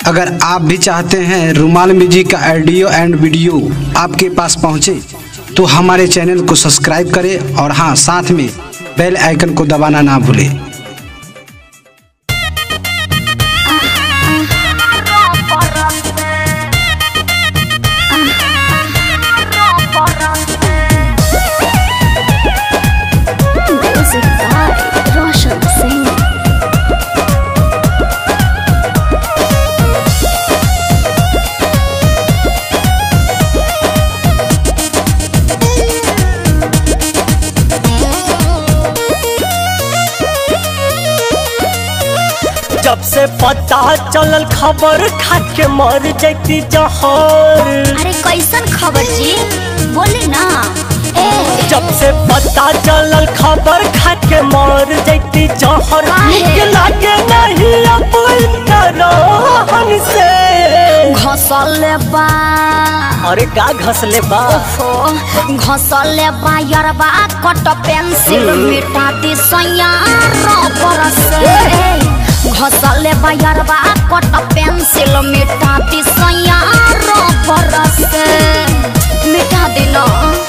अगर आप भी चाहते हैं रुमाल म्यूजिक का ऑडियो एंड वीडियो आपके पास पहुंचे तो हमारे चैनल को सब्सक्राइब करें और हाँ साथ में बेल आइकन को दबाना ना भूलें Music by Roshan Singh. जब से पता चलल खबर खा के मर जैती जहर अरे कैसन खबर जी बोले ना ए जब से पता चलल खबर खा के मर जैती जहर काहे? निक लागे नहीं अब इनका रहन से घसले बा अरे का घसले बा ओफो घसले बा यरबा कट पेंसिल मिटा दी सैया रबर से घसले बा यरबा कट पेंसिल मिटा दी सैया रबर से मिटा दिलो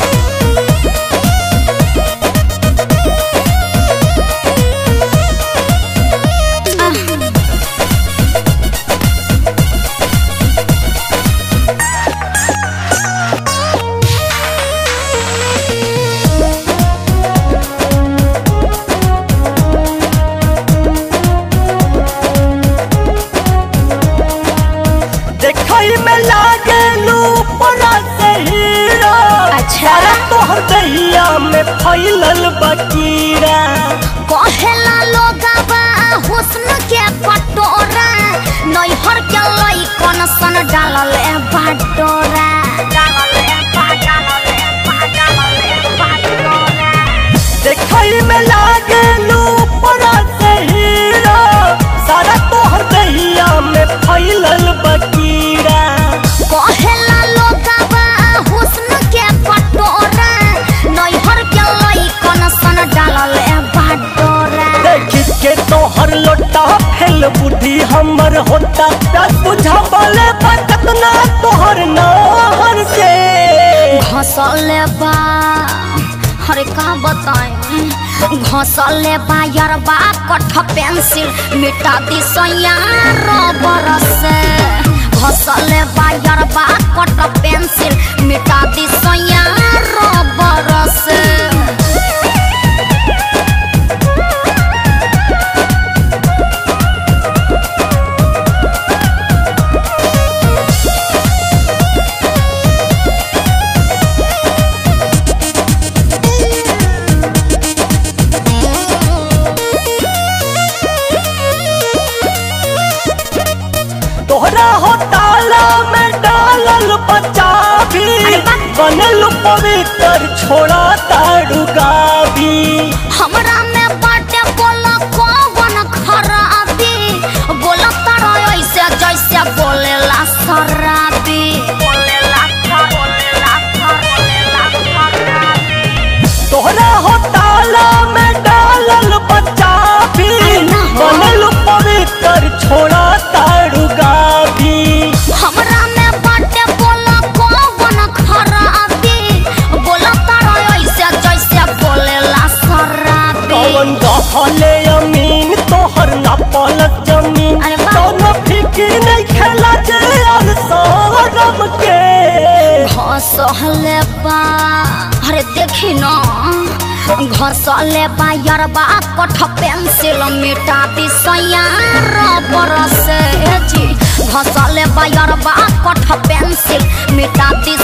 देखई में लागे लू परा से हीरा अच्छा। सारा तोहर दहिया में फैलल बकीरा कहेला लोगवा हुस्न के कटोरा नैहर के लइकन सन डालल बाटोरा देखई में लागे लू परा से हीरा सारा तोहर दहिया में फैलल बकीरा कहेला लोगवा हुस्न के कटोरा नैहर के लइकन सन डालल बाटोरा देखी के तोहर लोटा फैल बुद्धि हमर होता प्यास बुझा बोले बकत ना तोहर नाहर से घसले बा अरे का बताएं घसले बा यरबा कठ पेंसिल मिटा दी सैया रबर से घसले बा यरबा कठ पेंसिल मिटा दी सैया रबर से तोहरा हो ताला में डालल बच्चा भी अरे बा- बनल पवित्र छोड़ा ताड़ू गाभी हमरा में बाटे बोला कौन खराबी बोला तारा ऐसे जैसे बोलेला शराबी बोलेला बोलेला बोलेला खराबी तोहरा हो ताला में डालल बच्चा भी ना हो। बनल पवित्र छोड़ा ताड़ू गाभी हमरा में बाटे बोला कौन खराबी बोला तारा ऐसे जैसे बोलेला शराबी कौन रहले अमीन तोहर ना पलक जमीन अरे वाह। दोनों फिकी नहीं खेला जे और सौरभ के घसले बा अरे देखी न घसले बा यरबा कठ पेंसिल मिटा दी सैया रबर से ए जी घसले बा यरबा कठ पेंसिल मिटा दी